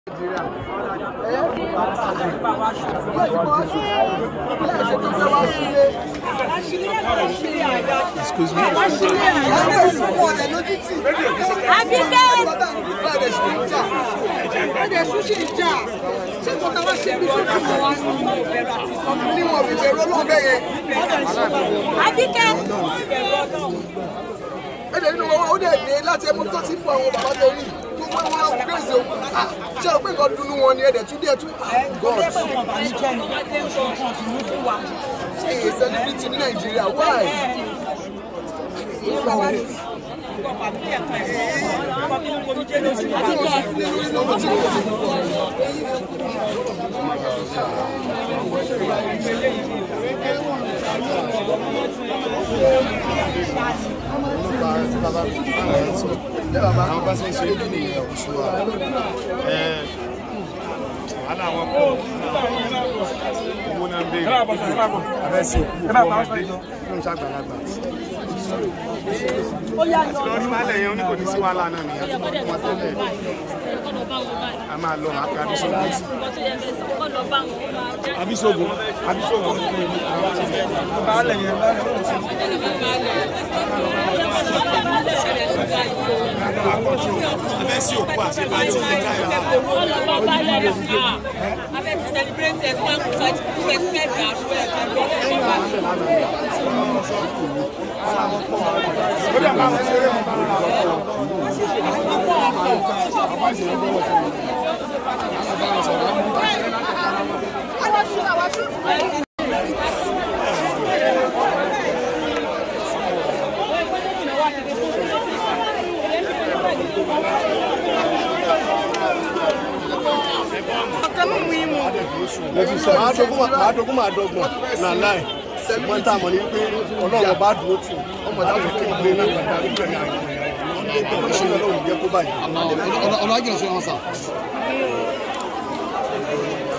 Excuse me. Àbíkẹ́. Ẹ̀dẹ̀ sún ṣe ìjà. Ṣé kò tàwa ṣe bí sókè mọ́ wa nù? Ní wọn fi bẹ̀rù ọlọ́run bẹ́ẹ̀ yẹn. Àbíkẹ́. Ẹ̀dẹ̀ nínú wọn ó dẹ̀ dé láti ẹmu tó ti fún àwọn bàbá tó rí. Tó wọ́n wá gbèsè o. Ṣé o pé nǹkan dunu wọn ni ẹ̀dẹ̀ tún díẹ̀ tún? Ṣé èyí celebrity ní Nàìjíríà? Why? àwọn bá ṣe ń ṣe kí ni oṣù wa wàhálà wọn pọ̀ owó náà ń béèrè abẹ́sí òkú òkú ọmọdé ló ń ṣàgbàlagbà àti lọ rí wàhálà yẹn oníkò ní sí wàhálà náà nìyẹn tó wọn tẹ́lẹ̀ a máa lọ àká abisogun abisogun abisogun baálẹ̀ yẹn abẹ́sí òkú àti pàtí ìlẹ́ka yẹn. máa dogun máa dogun máa dọ́gbọ̀n náà láì wọ́n tá a mọ̀ ní pé ọlọ́run bá dúró tì ọmọ dájú tó ń gbé náà kàdá nígbà ní àyè ṣé ọlọ́run jẹ́ kó báyìí. ọ̀nà àjẹsí wọn sà.